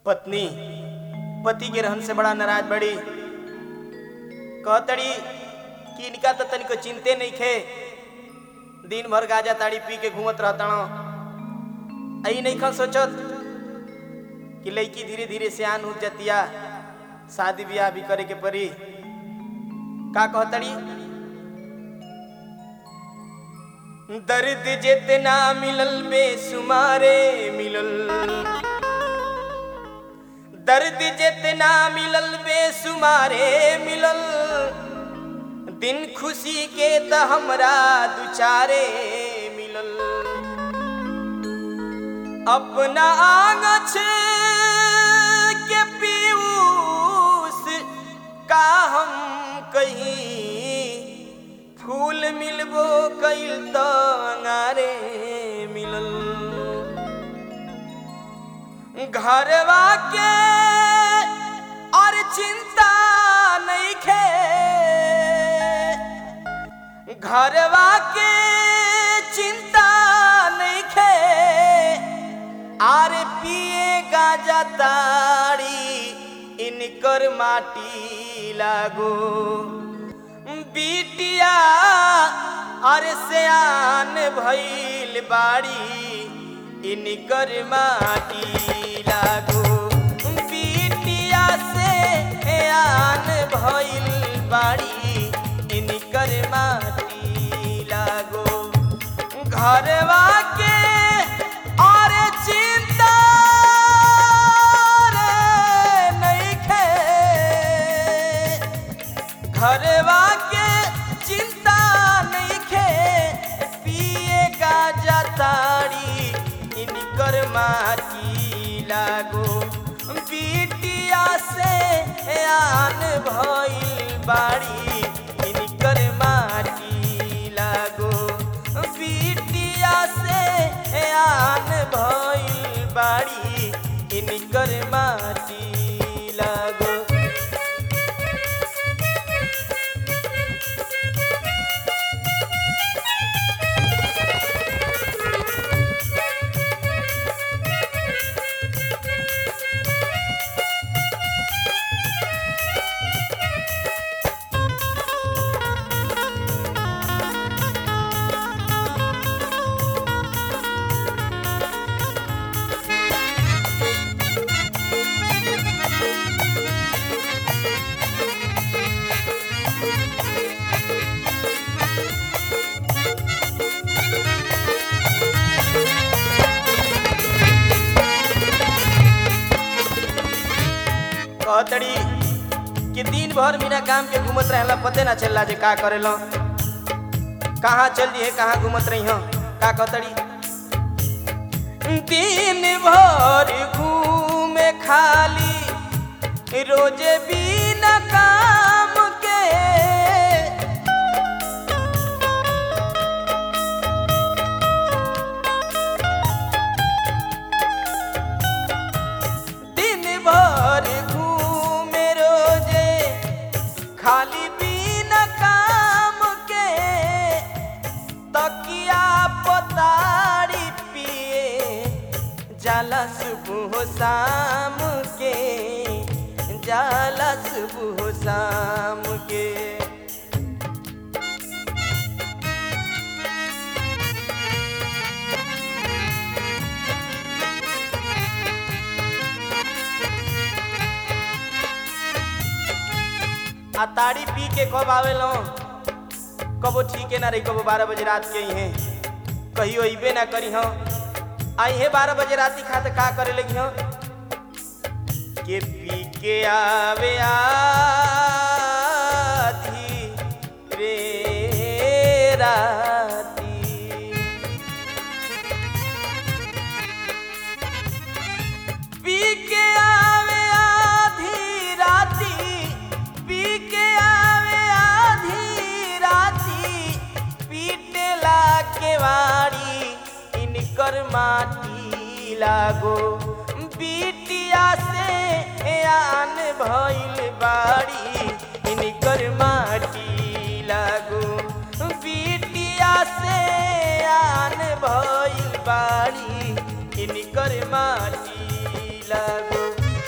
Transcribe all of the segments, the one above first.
पत्नी पति के रहन से बड़ा नाराज बड़ी कहतड़ी कि इनका तो तनिको चिंते नहीं खे दिन भर गाजा ताड़ी पी के घूमत रहतण आई नहीं खन सोचत कि लड़की धीरे धीरे सियान हो जतिया शादी ब्याह भी करे के पड़ी का कहतड़ी दर्द जितना मिलल बेसुमारे मिलल दर्द जितना मिलल बेसुमारे मिलल दिन खुशी के त हमरा दुचारे मिलल अपना आंगछ के पीयूष का हम कहीं फूल मिलबो कैल त अंगारे मिलल घरवा के और चिंता नहीं खे घरवा के चिंता नहीं खे आरे पिए गाजा ताड़ी इनकर माटी लागो बिटिया अरे सियान भइल बाड़ी इनकर माटी लागो बिटिया से आन भइल बाड़ी इनकर माटी लागो घरवा के और चिंता रे नइखे घरवा के चिंता नइखे पिए गाजा ताड़ी इनकर माटी लागो बिटिया से आन भइल बाड़ी इनकर माटी लागो बिटिया से आन भइल बाड़ी इनकर माटी लागो कहतड़ी कि दिन भर बिना काम के घूमत रहला पते ना चलला जे का करेलो कहाँ चल दिए कहाँ घूमत रही हो का कहतड़ी दिन भर घूमे खाली रोजे बिना काम के दिन भर घूमे रोजे खाली बिना काम के तकिया पतारी पिए जाला सुबह शाम के जाला सुबह शाम के आ ताड़ी पी के कब आवेलो कबो ठीक है ना रही कबो बारह बजे रात के ही कहियो अबे ना करी हो आई है बारह बजे रात खाते का करे लगी हो के पी के आवे आधी रे राती पी के आवे आधी राती पी के आवे आधी राती पीटेला के वाड़ी इनकर माटी लागो बिटिया से आन भइल बाड़ी इनकर माटी लागो बिटिया से आन भइल बाड़ी इनकर माटी लागो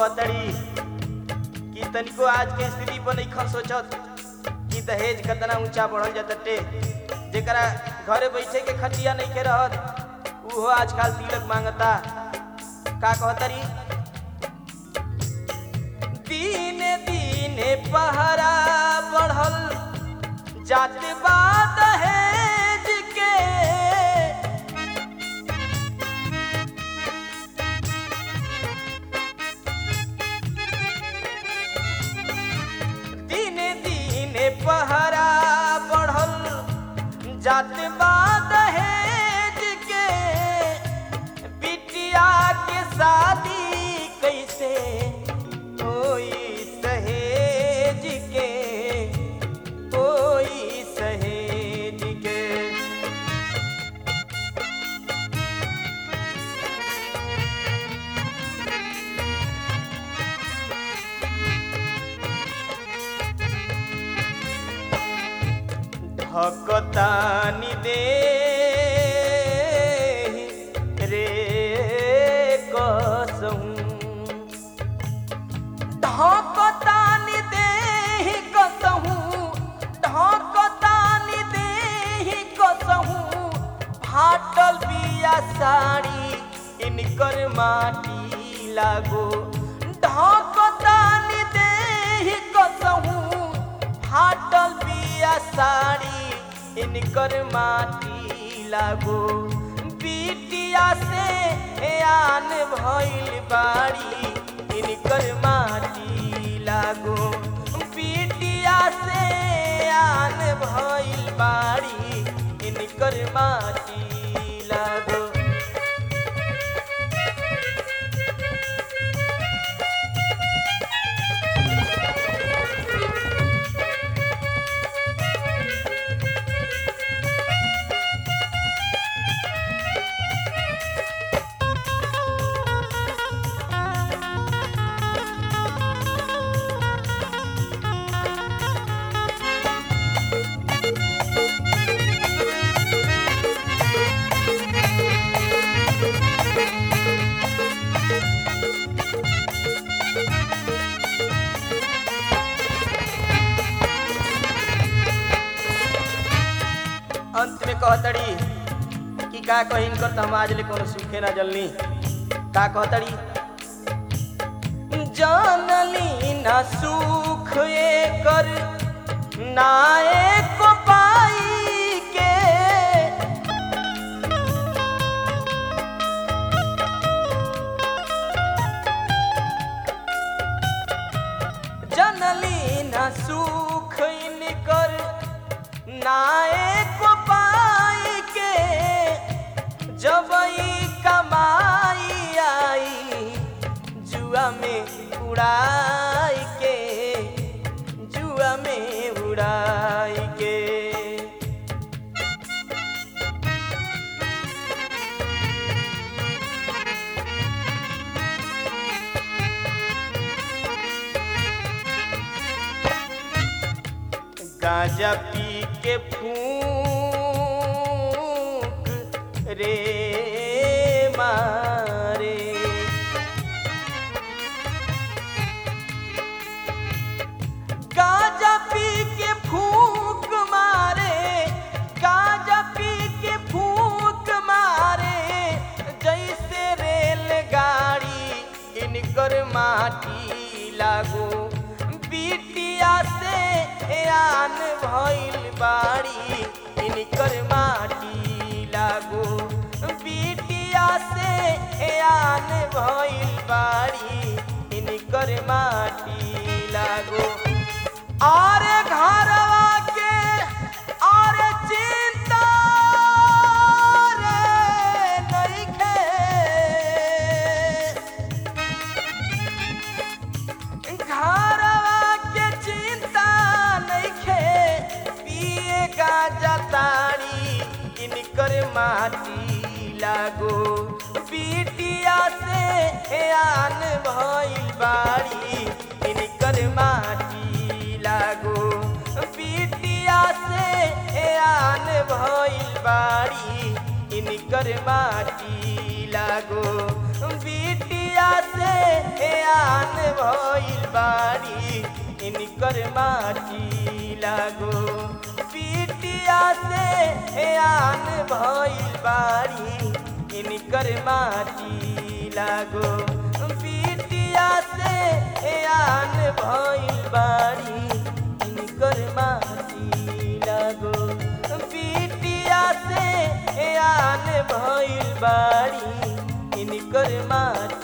कहतड़ी कि तनिको आज के स्थिति पर नहीं खन सोचत कि दहेज कितना ऊंचा बढ़ल जाते जेकरा घरे बैठे के खटिया नहीं के रहत उहो आजकल तिलक मांगता का कहतरी दिन दिन पहरा बढ़ल जात बा दहेज के दिन दिन पहरा बढ़ल जात बा दहेज के बिटिया के शादी कैसे होई सहेज के होई सहेज के ढकतानी दे रे कसहूं ढकतानी दे कसहूं ढकतानी दे कसहूं फाटल बिया साड़ी इनकर माटी लागो ढकतानी दे कसहूं फाटल बिया साड़ी इनकर माटी लागो बिटिया से आन भइल बाड़ी इनकर माटी लागो बिटिया से आन भइल बाड़ी इनकर माटी लागो अंत में कहतड़ी कि का कहिन कर त हम आज ले कोनो सुखे ना जलनी का कहतड़ी जानली ना सुख एकर ना एक पाई के जनली न सुख इनकर नायक पाई के जब ई कमाई आई जुआ में उड़ाई के जुआ में उड़ाई के गांजा पी के फूक रे मारे गांजा पी के फूक मारे गांजा पी के फूक मारे जैसे रेलगाड़ी इनकर माटी लागो बिटिया से आन भइल बाड़ी इनकर माटी लागो बिटिया से आन भइल बाड़ी इनकर माटी लागो आरे घरवा के आरे चिंता रे नइखे घरवा के चिंता नइखे पिए गांजा ताड़ी इनकर माटी लागो बिटिया से आन भइल बाड़ी इनकर माटी लागो बिटिया से आन भइल बाड़ी इनकर माटी लागो बिटिया पीटिया से आन भइल बाड़ी इनकर माटी लागो पीटिया से आन भइल बाड़ी इनकर माटी लागो पीटिया से आन भइल बाड़ी इनकर माटी लागो पीटिया से आन भइल बाड़ी इनकर माटी